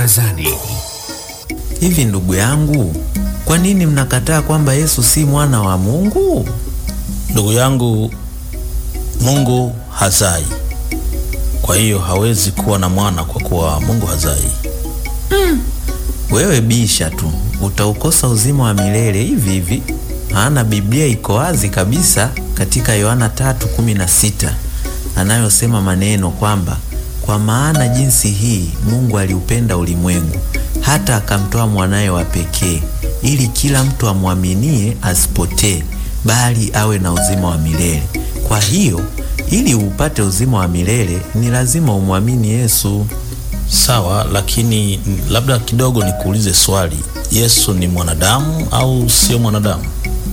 Barazani. Hivi ndugu yangu, kwa nini mnakataa kwamba Yesu si mwana wa Mungu? Ndugu yangu, Mungu hazai, kwa hiyo hawezi kuwa na mwana kwa kuwa Mungu hazai. Wewe bisha tu, utaukosa uzima wa milele hivi hivi. Maana Biblia iko wazi kabisa katika Yohana 3:16 anayosema maneno kwamba kwa maana jinsi hii Mungu aliupenda ulimwengu hata akamtoa mwanaye wa pekee ili kila mtu amwaminie asipotee bali awe na uzima wa milele. Kwa hiyo ili upate uzima wa milele ni lazima umwamini Yesu. Sawa, lakini labda kidogo nikuulize swali. Yesu ni mwanadamu au sio mwanadamu?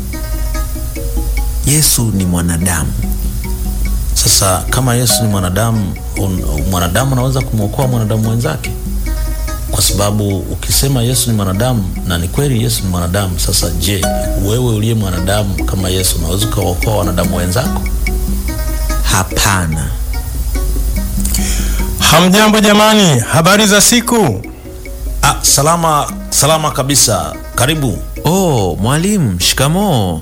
Yesu ni mwanadamu. Sasa kama Yesu ni mwanadamu, un, mwanadamu anaweza kumwokoa mwanadamu mwenzake? Kwa sababu ukisema Yesu ni mwanadamu na ni kweli Yesu ni mwanadamu, sasa je, wewe uliye mwanadamu kama Yesu unaweza ukawaokoa wanadamu wenzako? Hapana. Hamjambo jamani, habari za siku. Ah, salama salama kabisa. Karibu. Oh, mwalimu, shikamoo.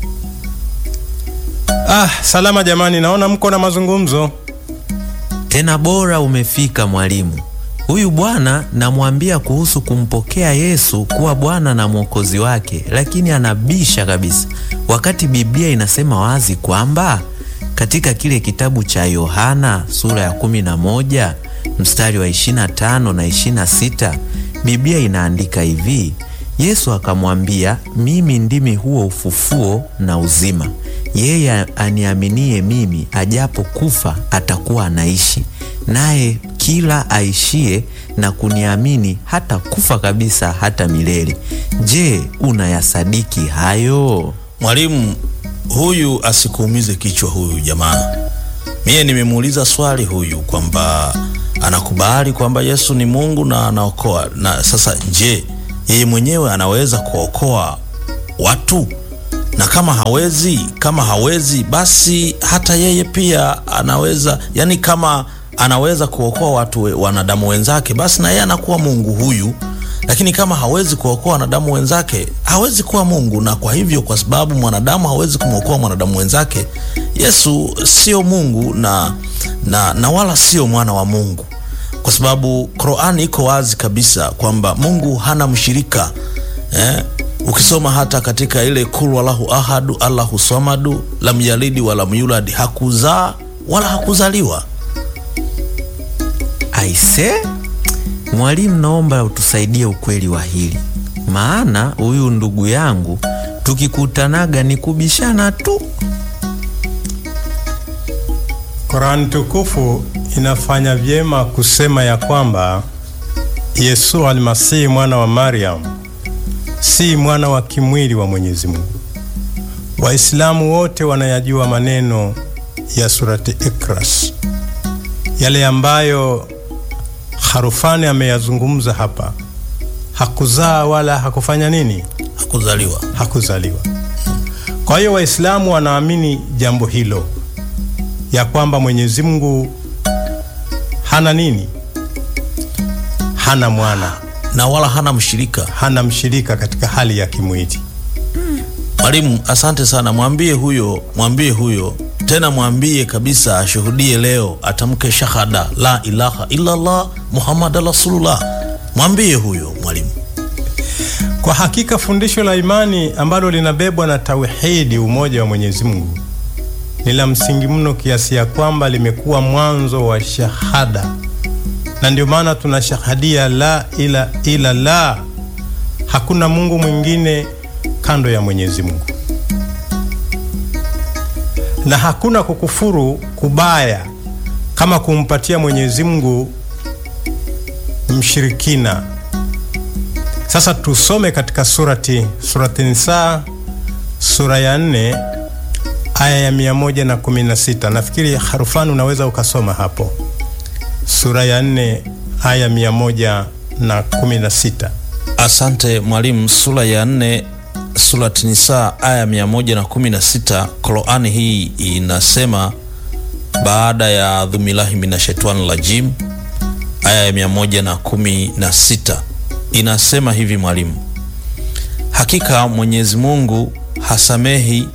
Ah, salama jamani, naona mko na mazungumzo. Tena bora umefika mwalimu. Huyu bwana namwambia kuhusu kumpokea Yesu kuwa Bwana na Mwokozi wake, lakini anabisha kabisa, wakati Biblia inasema wazi kwamba katika kile kitabu cha Yohana sura ya 11 mstari wa 25 na 26 Biblia inaandika hivi: Yesu akamwambia, mimi ndimi huo ufufuo na uzima. Yeye aniaminie mimi, ajapo kufa atakuwa anaishi, naye kila aishie na kuniamini hata kufa kabisa hata milele. Je, unayasadiki hayo? Mwalimu, huyu asikuumize kichwa huyu jamaa. Mie nimemuuliza swali huyu kwamba anakubali kwamba Yesu ni Mungu na anaokoa, na sasa je, yeye mwenyewe anaweza kuokoa watu? Na kama hawezi, kama hawezi basi hata yeye pia anaweza, yani kama anaweza kuokoa watu we, wanadamu wenzake, basi na yeye anakuwa Mungu huyu. Lakini kama hawezi kuokoa wanadamu wenzake, hawezi kuwa Mungu. Na kwa hivyo, kwa sababu mwanadamu hawezi kumwokoa mwanadamu wenzake, Yesu sio Mungu na, na, na wala sio mwana wa Mungu, kwa sababu Qur'ani iko wazi kabisa kwamba Mungu hana mshirika eh? Ukisoma hata katika ile kul walahu ahadu allahu samadu lam yalidi walam yulad, hakuzaa wala hakuzaliwa. Aise, mwalimu, naomba utusaidie ukweli wa hili, maana huyu ndugu yangu tukikutanaga ni kubishana tu. Qur'an tukufu inafanya vyema kusema ya kwamba Yesu almasihi mwana wa Maryam si mwana wa kimwili wa Mwenyezi Mungu. Waislamu wote wanayajua maneno ya surati Ikras, yale ambayo Harufani ameyazungumza hapa. Hakuzaa wala hakufanya nini? Hakuzaliwa. Hakuzaliwa. Kwa hiyo Waislamu wanaamini jambo hilo ya kwamba Mwenyezi Mungu hana nini? Hana mwana na wala hana mshirika, hana mshirika katika hali ya kimwili. Mwalimu, asante sana. Mwambie huyo, mwambie huyo tena, mwambie kabisa ashuhudie leo, atamke shahada la ilaha illallah Muhammad rasulullah. Mwambie huyo mwalimu. Kwa hakika fundisho la imani ambalo linabebwa na tauhidi, umoja wa Mwenyezi Mungu, ni la msingi mno kiasi ya kwamba limekuwa mwanzo wa shahada, na ndio maana tunashahadia la ila ila la, hakuna Mungu mwingine kando ya Mwenyezi Mungu, na hakuna kukufuru kubaya kama kumpatia Mwenyezi Mungu mshirikina. Sasa tusome katika surati surati Nisa sura ya nne aya ya mia moja na kumi na sita. Nafikiri Harufani unaweza ukasoma hapo, sura ya nne aya mia moja na kumi na sita. Asante mwalimu. Sura ya nne surati Nisa aya mia moja na kumi na sita. Qurani hii inasema baada ya dhumilahi minashaitani rajim aya ya mia moja na kumi na sita inasema hivi mwalimu: hakika Mwenyezi Mungu hasamehi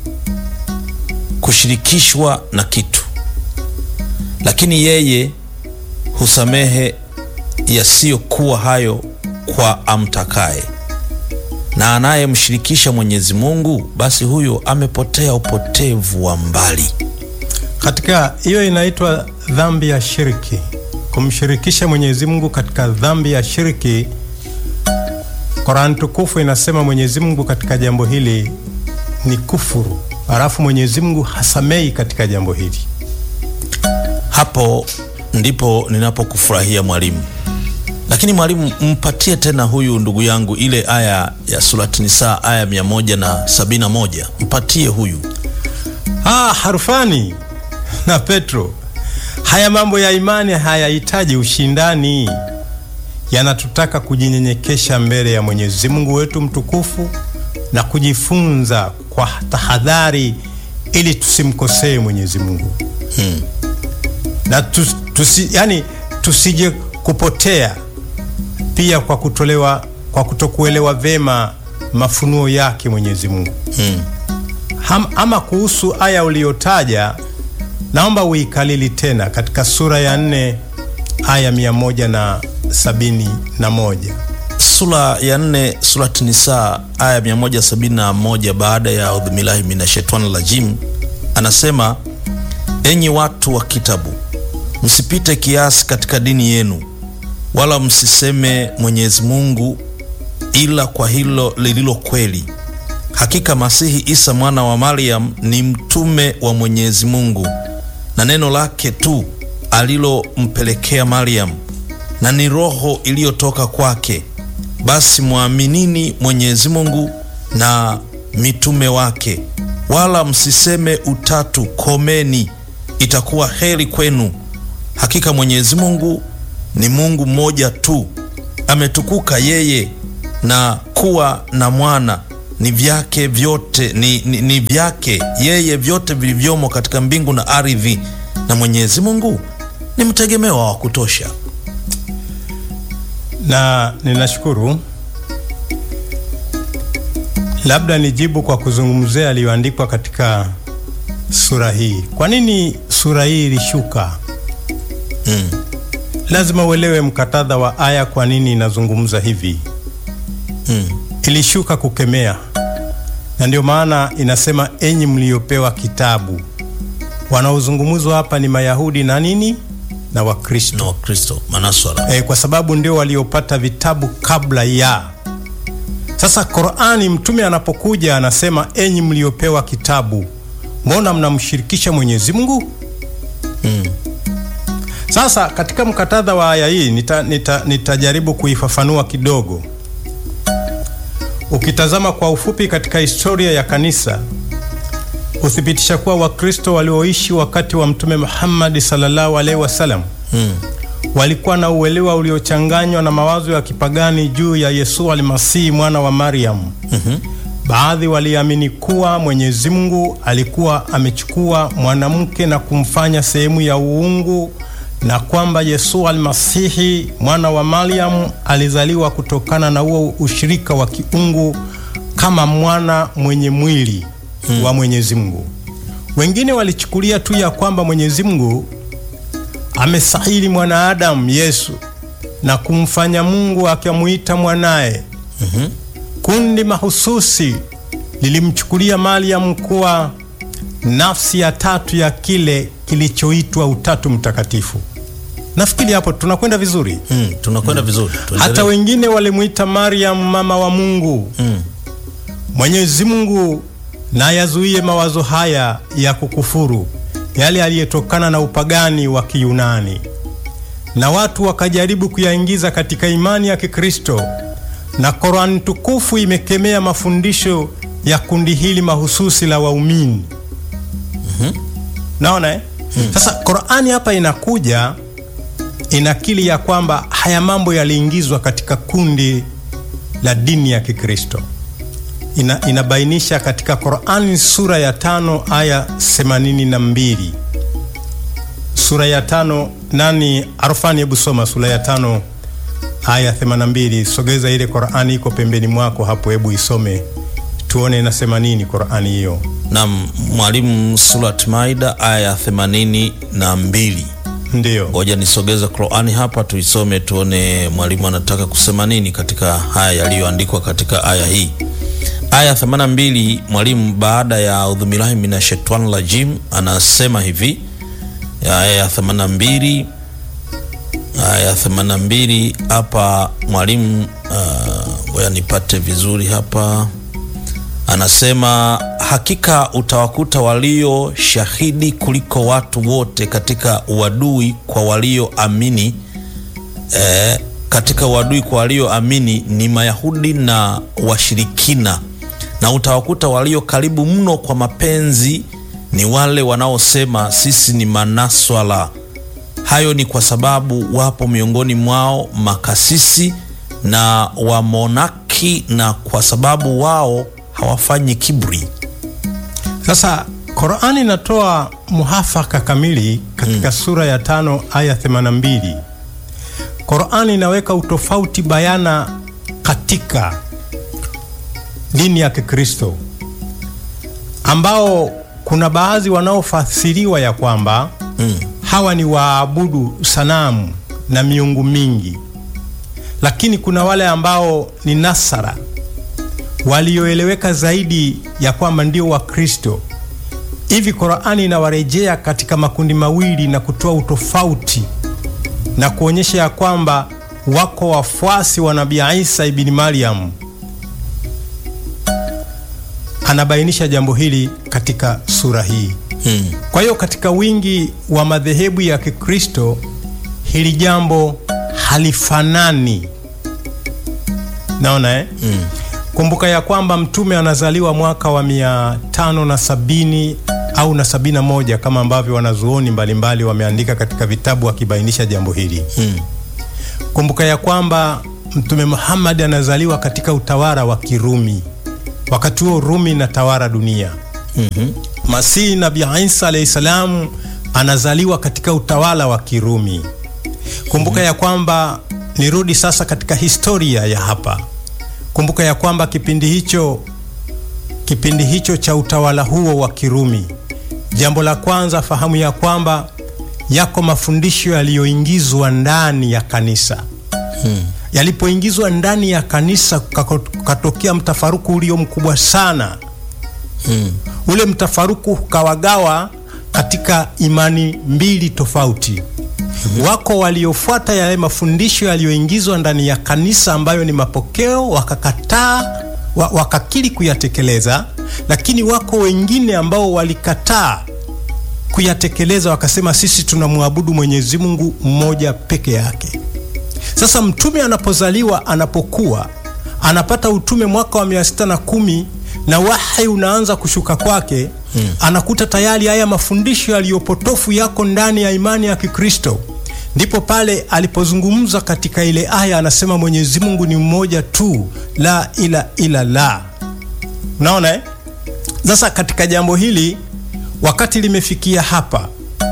kushirikishwa na kitu, lakini yeye husamehe yasiyokuwa hayo kwa amtakaye, na anayemshirikisha Mwenyezi Mungu basi huyo amepotea upotevu wa mbali. Katika hiyo inaitwa dhambi ya shirki, kumshirikisha Mwenyezi Mungu katika dhambi ya shirki. Qur'an tukufu inasema Mwenyezi Mungu katika jambo hili ni kufuru, halafu Mwenyezi Mungu hasamei katika jambo hili. Hapo ndipo ninapokufurahia mwalimu. Lakini mwalimu, mpatie tena huyu ndugu yangu ile aya ya surati Nisaa aya mia moja na sabini na moja mpatie huyu. Ah, Harufani na Petro, haya mambo ya imani hayahitaji ushindani, yanatutaka kujinyenyekesha mbele ya Mwenyezi Mungu wetu mtukufu na kujifunza kwa tahadhari, ili tusimkosee Mwenyezi Mungu Hmm. na tus, tusi, yani tusije kupotea pia kwa kutolewa kwa kutokuelewa vema mafunuo yake Mwenyezi Mungu. Hmm. Ham, ama kuhusu aya uliyotaja naomba uikalili tena katika sura ya nne aya mia moja na sabini na moja. Sura ya nne surati Nisaa aya mia moja sabini na moja baada ya audhubillahi minashaitani rajim, anasema enyi watu wa kitabu, msipite kiasi katika dini yenu, wala msiseme Mwenyezi Mungu ila kwa hilo lililo kweli. Hakika Masihi Isa mwana wa Maryam ni mtume wa Mwenyezi Mungu na neno lake tu alilompelekea Maryam, na ni roho iliyotoka kwake. Basi mwaminini Mwenyezi Mungu na mitume wake, wala msiseme utatu, komeni, itakuwa heri kwenu. Hakika Mwenyezi Mungu ni Mungu mmoja tu, ametukuka yeye, na kuwa na mwana ni vyake vyote ni, ni, ni vyake yeye vyote vilivyomo katika mbingu na ardhi, na Mwenyezi Mungu ni mtegemewa wa kutosha. Na ninashukuru, labda nijibu kwa kuzungumzia yaliyoandikwa katika sura hii. Kwa nini sura hii ilishuka? Mm. Lazima uelewe mkatadha wa aya, kwa nini inazungumza hivi. Mm. Ilishuka kukemea, na ndio maana inasema enyi mliopewa kitabu. Wanaozungumzwa hapa ni Mayahudi na nini na Wakristo na Wakristo manaswara e, kwa sababu ndio waliopata vitabu kabla ya. Sasa Qur'ani, mtume anapokuja anasema enyi mliopewa kitabu, mbona mnamshirikisha Mwenyezi Mungu? mm. Sasa katika mkatadha wa aya hii nita, nita, nitajaribu kuifafanua kidogo. Ukitazama kwa ufupi katika historia ya kanisa huthibitisha kuwa Wakristo walioishi wakati wa Mtume Muhammad sallallahu alaihi wasallam Mm. walikuwa na uelewa uliochanganywa na mawazo ya kipagani juu ya Yesu almasihi mwana wa Maryam. Mhm. Baadhi waliamini kuwa Mwenyezi Mungu alikuwa amechukua mwanamke na kumfanya sehemu ya uungu na kwamba Yesu almasihi mwana wa Maryam alizaliwa kutokana na huo ushirika wa kiungu kama mwana mwenye mwili wa Mwenyezi Mungu. Wengine walichukulia tu ya kwamba Mwenyezi Mungu amesahili mwanaadamu Yesu na kumfanya Mungu akamuita mwanaye. Kundi mahususi lilimchukulia Mariam kuwa nafsi ya tatu ya kile kilichoitwa Utatu Mtakatifu. Nafikiri hapo tunakwenda vizuri. Mm. tunakwenda vizuri Tuendelee. Hata wengine walimuita Mariam mama wa Mungu. mm. Mwenyezi Mungu na yazuie mawazo haya ya kukufuru yale yaliyotokana na upagani wa Kiyunani, na watu wakajaribu kuyaingiza katika imani ya Kikristo, na Qur'an tukufu imekemea mafundisho ya kundi hili mahususi la waumini. Naona eh? Sasa Qur'ani hapa inakuja inakili ya kwamba haya mambo yaliingizwa katika kundi la dini ya Kikristo. Ina, inabainisha katika Qur'ani sura ya tano aya 82. sura ya tano nani arfani hebu soma sura ya tano aya 82 sogeza ile qurani iko pembeni mwako hapo hebu isome tuone inasema nini qurani hiyo na mwalimu surat maida aya themanini na mbili ndiyo ngoja nisogeze qurani hapa tuisome tuone mwalimu anataka kusema nini katika haya yaliyoandikwa katika aya hii aya 82 mwalimu baada ya audhubillahi minashaitani rajim anasema hivi ya aya ya 82 aya 82 hapa mwalimu uh, ngoja nipate vizuri hapa anasema hakika utawakuta walio shahidi kuliko watu wote katika uadui kwa walioamini eh, katika uadui kwa walioamini ni mayahudi na washirikina na utawakuta walio karibu mno kwa mapenzi ni wale wanaosema sisi ni manaswala hayo ni kwa sababu wapo miongoni mwao makasisi na wamonaki na kwa sababu wao hawafanyi kibri sasa qurani inatoa muhafaka kamili katika mm. sura ya tano aya 82 qurani inaweka utofauti bayana katika dini ya kikristo ambao kuna baadhi wanaofasiriwa ya kwamba mm. hawa ni waabudu sanamu na miungu mingi lakini kuna wale ambao ni nasara walioeleweka zaidi ya kwamba ndio wakristo hivi qurani inawarejea katika makundi mawili na kutoa utofauti na kuonyesha ya kwamba wako wafuasi wa nabii isa ibni maryam anabainisha jambo hili katika sura hii Mm. kwa hiyo katika wingi wa madhehebu ya kikristo hili jambo halifanani naona eh? Mm. kumbuka ya kwamba mtume anazaliwa mwaka wa mia tano na sabini au na sabini na moja kama ambavyo wanazuoni mbalimbali wameandika katika vitabu wakibainisha jambo hili Mm. kumbuka ya kwamba mtume muhammadi anazaliwa katika utawala wa kirumi wakati huo rumi inatawala dunia Mhm. masihi nabii isa alahi salamu anazaliwa katika utawala wa kirumi kumbuka ya kwamba nirudi sasa katika historia ya hapa kumbuka ya kwamba kipindi hicho kipindi hicho cha utawala huo wa kirumi jambo la kwanza fahamu ya kwamba yako mafundisho yaliyoingizwa ndani ya kanisa Mm. yalipoingizwa ndani ya kanisa kako- katokea mtafaruku ulio mkubwa sana Mm. ule mtafaruku ukawagawa katika imani mbili tofauti wako waliofuata yale mafundisho yaliyoingizwa ndani ya kanisa ambayo ni mapokeo wakakataa wa, wakakiri kuyatekeleza lakini wako wengine ambao walikataa kuyatekeleza wakasema sisi tunamwabudu mwenyezi mungu mmoja peke yake sasa mtume anapozaliwa anapokuwa anapata utume mwaka wa mia sita na kumi na wahi unaanza kushuka kwake hmm. anakuta tayari haya mafundisho yaliyopotofu yako ndani ya imani ya kikristo ndipo pale alipozungumza katika ile aya anasema mwenyezi mungu ni mmoja tu la ila ila la unaona eh? sasa katika jambo hili wakati limefikia hapa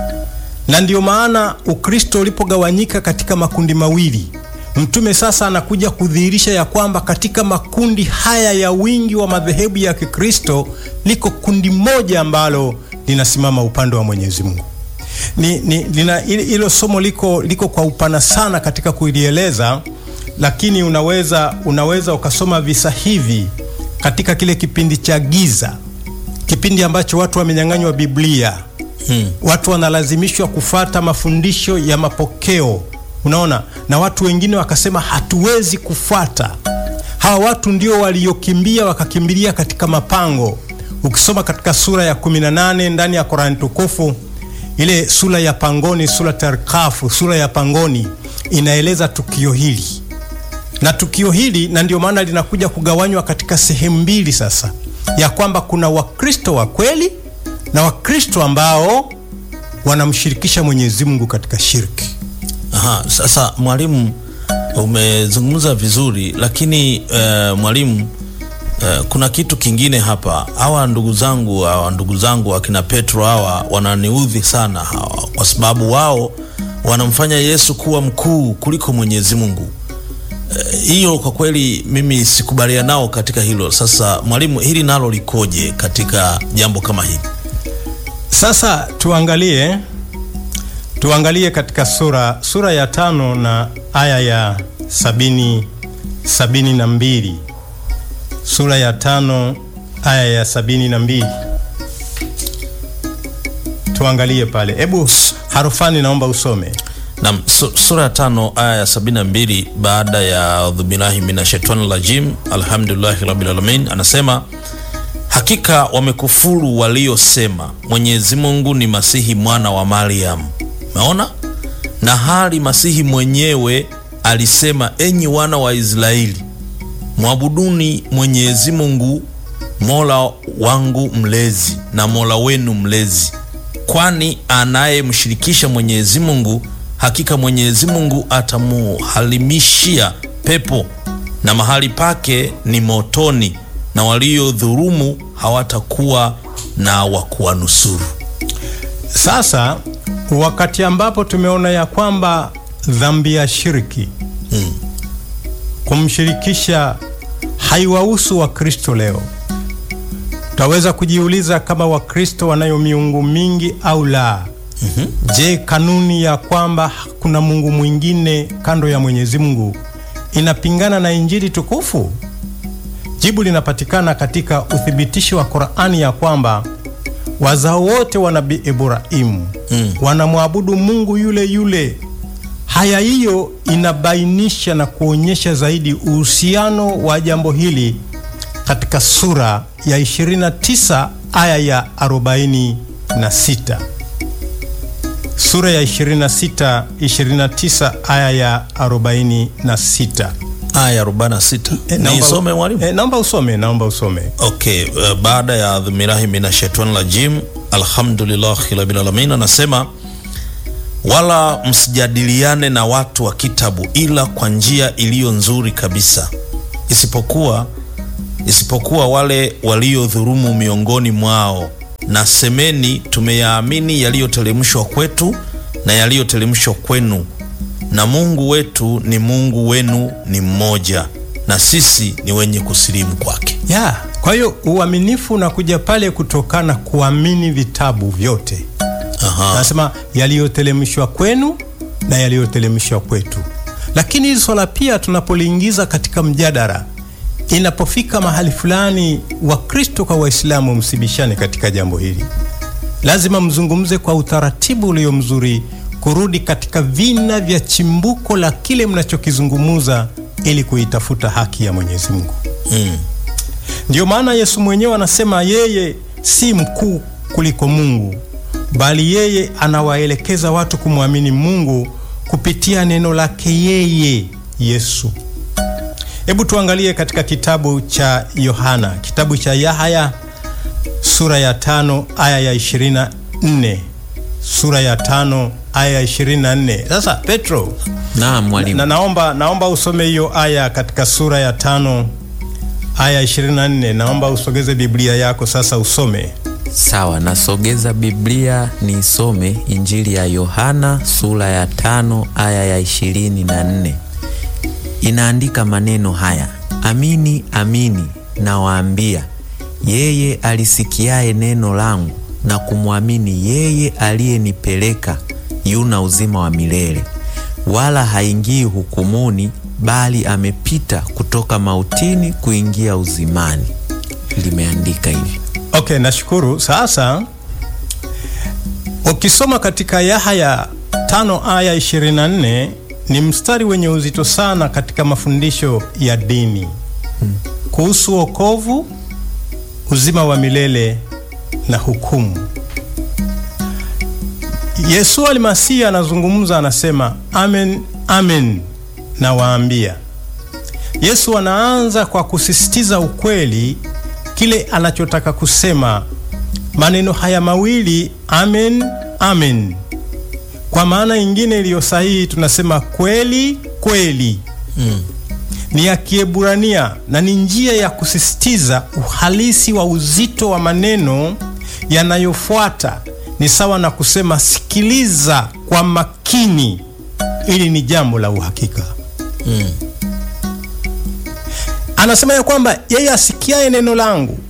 na ndio maana ukristo ulipogawanyika katika makundi mawili mtume sasa anakuja kudhihirisha ya kwamba katika makundi haya ya wingi wa madhehebu ya kikristo liko kundi moja ambalo linasimama upande wa mwenyezi mungu ni, ni, lina, hilo somo liko, liko kwa upana sana katika kulieleza lakini unaweza unaweza ukasoma visa hivi katika kile kipindi cha giza kipindi ambacho watu wamenyang'anywa biblia Hmm. watu wanalazimishwa kufata mafundisho ya mapokeo unaona na watu wengine wakasema hatuwezi kufuata hawa watu ndio waliokimbia wakakimbilia katika mapango ukisoma katika sura ya 18 ndani ya korani tukufu ile sura ya pangoni sura tarkafu sura ya pangoni inaeleza tukio hili na tukio hili na ndio maana linakuja kugawanywa katika sehemu mbili sasa ya kwamba kuna wakristo wa kweli na wakristo ambao wanamshirikisha mwenyezi mungu katika shirki Aha, sasa mwalimu umezungumza vizuri lakini uh, mwalimu Uh, kuna kitu kingine hapa. Hawa ndugu zangu hawa ndugu zangu akina Petro hawa wananiudhi sana hawa, kwa sababu wao wanamfanya Yesu kuwa mkuu kuliko Mwenyezi Mungu. Eh, Hiyo kwa kweli mimi sikubaliana nao katika hilo. Sasa mwalimu, hili nalo likoje katika jambo kama hili? Sasa tuangalie tuangalie katika sura sura ya tano na aya ya sabini sabini na mbili sura ya tano aya ya sabini na mbili tuangalie pale. Hebu Harufani, naomba usome. na su, sura ya tano aya ya sabini na mbili baada ya audhubillahi minashaitani rajim alhamdulillahi rabbil alamin anasema hakika wamekufuru waliosema mwenyezi mungu ni masihi mwana wa mariam umeona na hali masihi mwenyewe alisema enyi wana wa israeli mwabuduni mwenyezi mungu mola wangu mlezi na mola wenu mlezi kwani anayemshirikisha mwenyezi mungu hakika mwenyezi mungu atamuhalimishia pepo na mahali pake ni motoni na waliodhurumu hawatakuwa na wa kuwanusuru Sasa wakati ambapo tumeona ya kwamba dhambi ya shirki mm. kumshirikisha haiwahusu Wakristo leo, tutaweza kujiuliza kama Wakristo wanayo miungu mingi au la. Je, kanuni ya kwamba kuna Mungu mwingine kando ya Mwenyezi Mungu inapingana na Injili tukufu? Jibu linapatikana katika uthibitisho wa Qur'ani ya kwamba wazao wote wa Nabii Ibrahimu Mm. wanamwabudu Mungu yule yule. Haya, hiyo inabainisha na kuonyesha zaidi uhusiano wa jambo hili katika sura ya 29 aya ya 46. Sura ya 26 29 aya ya 46. aya 46 Eh, naomba- niisome mwalimu eh, naomba usome, naomba usome. okay uh, baada ya dhumirahi minashaitani rajim alhamdulillahi rabbil alamin anasema wala msijadiliane na watu wa kitabu ila kwa njia iliyo nzuri kabisa isipokuwa isipokuwa wale waliodhurumu miongoni mwao na semeni tumeyaamini yaliyoteremshwa kwetu na yaliyoteremshwa kwenu na mungu wetu ni mungu wenu ni mmoja na sisi ni wenye kusilimu kwake ya kwa hiyo uaminifu unakuja pale kutokana kuamini vitabu vyote Aha. anasema yaliyotelemshwa kwenu na yaliyotelemshwa kwetu lakini hili swala pia tunapoliingiza katika mjadala inapofika mahali fulani wakristo kwa waislamu msibishane katika jambo hili lazima mzungumze kwa utaratibu ulio mzuri kurudi katika vina vya chimbuko la kile mnachokizungumuza ili kuitafuta haki ya mwenyezi mungu mm. Ndiyo maana Yesu mwenyewe anasema yeye si mkuu kuliko Mungu, bali yeye anawaelekeza watu kumwamini Mungu kupitia neno lake yeye Yesu. Hebu tuangalie katika kitabu cha Yohana, kitabu cha Yahaya sura ya tano aya ya 24. Sura ya tano aya ya 24. Sasa Petro, Naam mwalimu. na naomba, naomba usome hiyo aya katika sura ya tano aya 24. Naomba usogeze Biblia yako sasa usome. Sawa, nasogeza Biblia nisome Injili ya Yohana sura ya tano aya ya ishirini na nne. Inaandika maneno haya: amini amini nawaambia, yeye alisikiaye neno langu na kumwamini yeye aliyenipeleka yuna uzima wa milele, wala haingii hukumuni, bali amepita kutoka mautini kuingia uzimani. Limeandika hivi. Okay, nashukuru. Sasa ukisoma katika Yahaya tano aya 24 ni mstari wenye uzito sana katika mafundisho ya dini kuhusu wokovu, uzima wa milele na hukumu. Yesu almasihi anazungumza, anasema amen, amen nawaambia. Yesu anaanza kwa kusisitiza ukweli kile anachotaka kusema. Maneno haya mawili amen, amen, kwa maana ingine iliyo sahihi tunasema kweli kweli. Mm. ni ya Kiebrania na ni njia ya kusisitiza uhalisi wa uzito wa maneno yanayofuata. Ni sawa na kusema sikiliza kwa makini, ili ni jambo la uhakika. Mm. Anasema ya kwamba yeye asikiaye neno langu.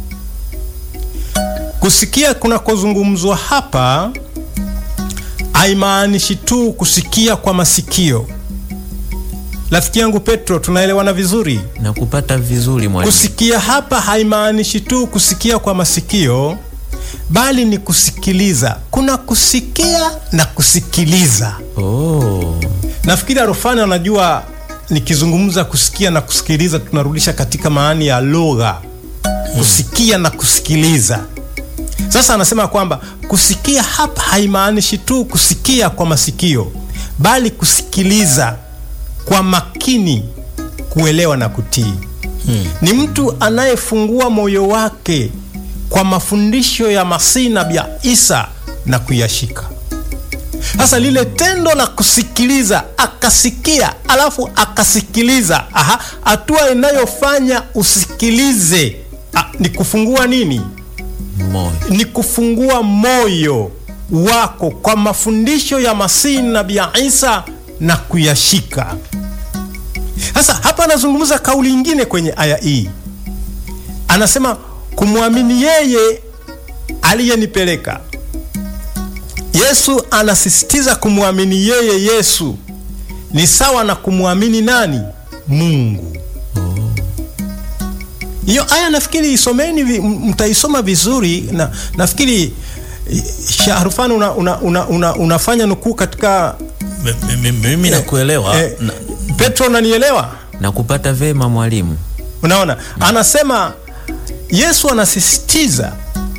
Kusikia kunakozungumzwa hapa haimaanishi tu kusikia kwa masikio. Rafiki yangu Petro, tunaelewana vizuri? na kupata vizuri mwalimu. Kusikia hapa haimaanishi tu kusikia kwa masikio, bali ni kusikiliza. Kuna kusikia na kusikiliza. Oh, Nafikiri Arofani anajua nikizungumza kusikia na kusikiliza tunarudisha katika maani ya lugha, kusikia na kusikiliza. Sasa anasema kwamba kusikia hapa haimaanishi tu kusikia kwa masikio, bali kusikiliza kwa makini, kuelewa na kutii. Ni mtu anayefungua moyo wake kwa mafundisho ya Masihi Nabii Isa na kuyashika. Sasa lile tendo la kusikiliza, akasikia alafu akasikiliza, aha, hatua inayofanya usikilize ah, ni kufungua nini? moyo. Ni kufungua moyo wako kwa mafundisho ya Masihi Nabii Isa na kuyashika. Sasa hapa anazungumza kauli ingine kwenye aya hii, anasema kumwamini yeye aliyenipeleka. Yesu anasisitiza kumwamini yeye Yesu ni sawa na kumwamini nani? Mungu. Hiyo aya nafikiri isomeni, vi- m- mtaisoma vizuri na nafikiri eh, Shahrufan una, una, una, una, unafanya nukuu katika M- m- m- Mimi nakuelewa eh, na- Petro, unanielewa? na kupata vema mwalimu. Unaona, anasema Yesu anasisitiza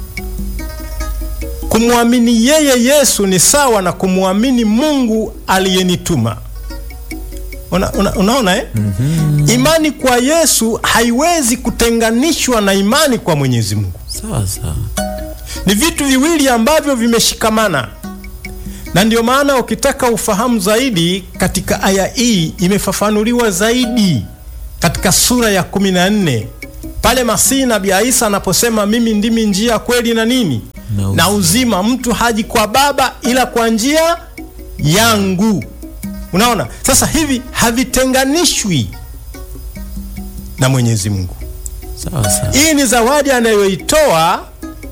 kumwamini yeye Yesu ni sawa na kumwamini Mungu aliyenituma. Una, una, unaona eh? Imani kwa Yesu haiwezi kutenganishwa na imani kwa Mwenyezi Mungu. Sawa sawa. Ni vitu viwili ambavyo vimeshikamana, na ndio maana ukitaka ufahamu zaidi katika aya hii imefafanuliwa zaidi katika sura ya 14 pale Masihi Nabii Isa anaposema mimi ndimi njia, kweli na nini Na uzima. na uzima, mtu haji kwa Baba ila kwa njia yangu. Unaona, sasa hivi havitenganishwi na Mwenyezi Mungu. Sawa sawa. Hii ni zawadi anayoitoa,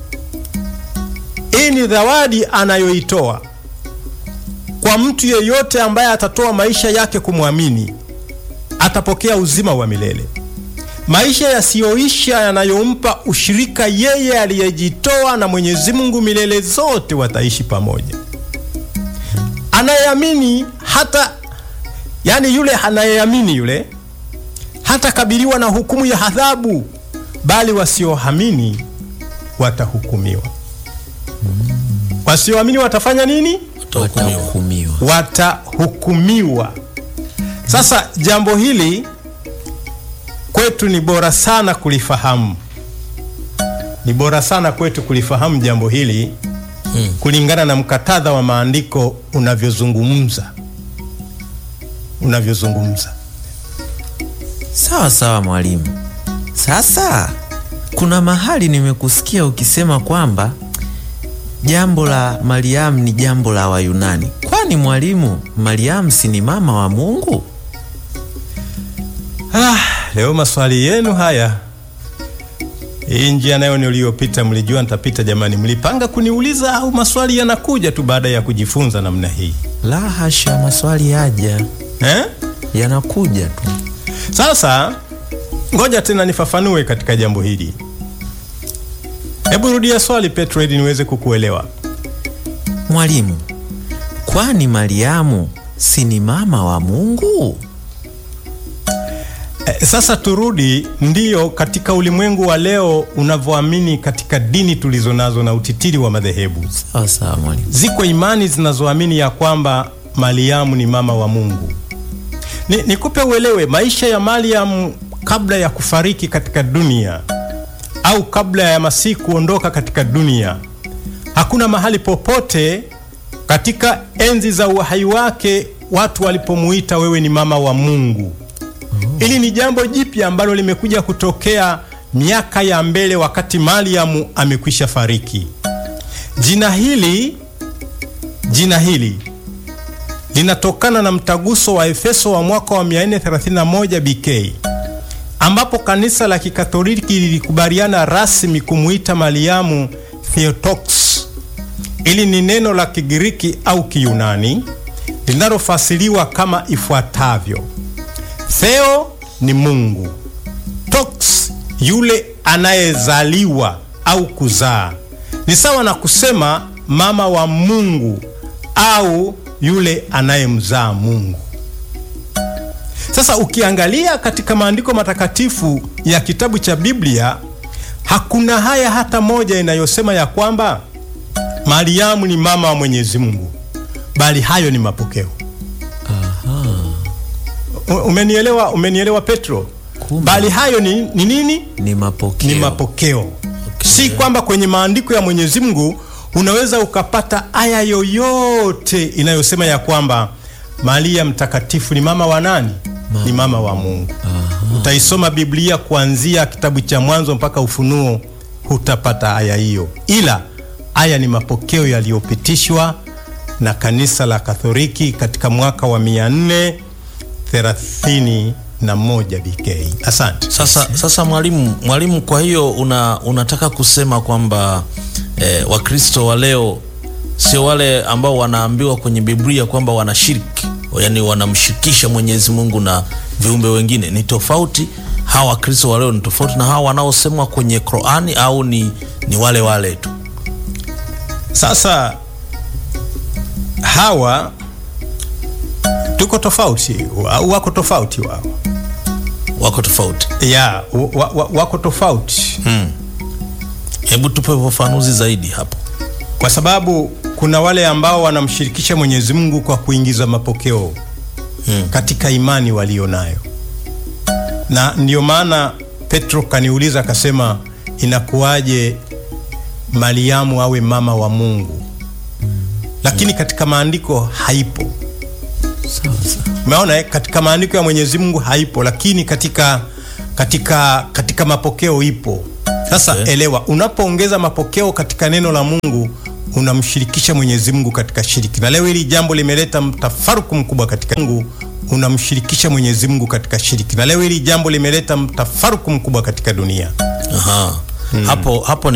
hii ni zawadi anayoitoa kwa mtu yeyote ambaye atatoa maisha yake kumwamini, atapokea uzima wa milele, maisha yasiyoisha yanayompa ushirika yeye aliyejitoa na Mwenyezi Mungu milele zote, wataishi pamoja. Anayeamini hata, yani yule anayeamini yule hatakabiliwa na hukumu ya adhabu, bali wasioamini watahukumiwa. Wasioamini watafanya nini? utahukumiwa. Watahukumiwa. Watahukumiwa. Sasa jambo hili kwetu ni bora sana kulifahamu, ni bora sana kwetu kulifahamu jambo hili Hmm. kulingana na mkatadha wa maandiko unavyozungumza unavyozungumza. Sawa sawa mwalimu. Sasa kuna mahali nimekusikia ukisema kwamba jambo la Mariamu ni jambo la Wayunani. Kwani mwalimu, Mariamu si ni mama wa Mungu? Ah, leo maswali yenu haya. Hii njia nayo niliyopita, mlijua nitapita jamani? Mlipanga kuniuliza au maswali yanakuja tu baada ya kujifunza namna hii La hasha, maswali yaja eh? yanakuja tu. Sasa ngoja tena nifafanue katika jambo hili. Hebu rudia swali Petro, ili niweze kukuelewa. Mwalimu, kwani Mariamu si ni mama wa Mungu? Eh, sasa turudi, ndiyo, katika ulimwengu wa leo unavyoamini katika dini tulizo nazo na utitiri wa madhehebu Sawa sawa mwalimu. Ziko imani zinazoamini ya kwamba Mariamu ni mama wa Mungu. Ni, nikupe uelewe maisha ya Mariamu kabla ya kufariki katika dunia au kabla ya Masihi kuondoka katika dunia. Hakuna mahali popote katika enzi za uhai wake watu walipomuita wewe ni mama wa Mungu. Hili ni jambo jipya ambalo limekuja kutokea miaka ya mbele, wakati Mariamu amekwisha fariki. Jina hili jina hili linatokana na mtaguso wa Efeso wa mwaka wa 431 BK ambapo kanisa la Kikatoliki lilikubaliana rasmi kumuita Mariamu Theotokos. Ili ni neno la Kigiriki au Kiyunani linalofasiriwa kama ifuatavyo: Theo ni Mungu, toks yule anayezaliwa au kuzaa. Ni sawa na kusema mama wa Mungu au yule anayemzaa Mungu. Sasa ukiangalia katika maandiko matakatifu ya kitabu cha Biblia hakuna haya hata moja inayosema ya kwamba Mariamu ni mama wa Mwenyezi Mungu, bali hayo ni mapokeo. U- Umenielewa? Umenielewa Petro? Kumbe. Bali hayo ni, ni nini? Ni mapokeo. Ni mapokeo. Si kwamba kwenye maandiko ya Mwenyezi Mungu unaweza ukapata aya yoyote inayosema ya kwamba Maria mtakatifu ni mama wa nani? Ni mama wa Mungu. Utaisoma Biblia kuanzia kitabu cha Mwanzo mpaka Ufunuo, hutapata aya hiyo, ila aya ni mapokeo yaliyopitishwa na kanisa la Katoliki katika mwaka wa 431 BK. Asante. Sasa, sasa mwalimu, mwalimu, kwa hiyo una, unataka kusema kwamba eh, Wakristo wa leo sio wale ambao wanaambiwa kwenye Biblia kwamba wanashiriki, yani wanamshirikisha Mwenyezi Mungu na viumbe wengine, ni tofauti. Hawa Wakristo wa leo ni tofauti na hawa wanaosemwa kwenye Qur'ani, au ni, ni wale wale tu? Sasa hawa tuko tofauti, wa- wako tofauti wao, Wako tofauti. ya wa, wa, wako tofauti Hebu tupe ufafanuzi zaidi hapo. kwa sababu kuna wale ambao wanamshirikisha Mwenyezi Mungu kwa kuingiza mapokeo Hmm. katika imani walio nayo, na ndio maana Petro kaniuliza akasema, inakuwaje Mariamu awe mama wa Mungu? Lakini katika maandiko haipo. Sawa sawa. Umeona eh? Katika maandiko ya Mwenyezi Mungu haipo, lakini katika katika katika mapokeo ipo. Sasa Okay. elewa, unapoongeza mapokeo katika neno la Mungu unamshirikisha Mwenyezi Mungu katika shiriki, na leo hili jambo limeleta mtafaruku mkubwa katika Mungu, unamshirikisha Mwenyezi Mungu katika shiriki, na leo hili jambo limeleta mtafaruku mkubwa katika dunia. Aha. Hapo hapo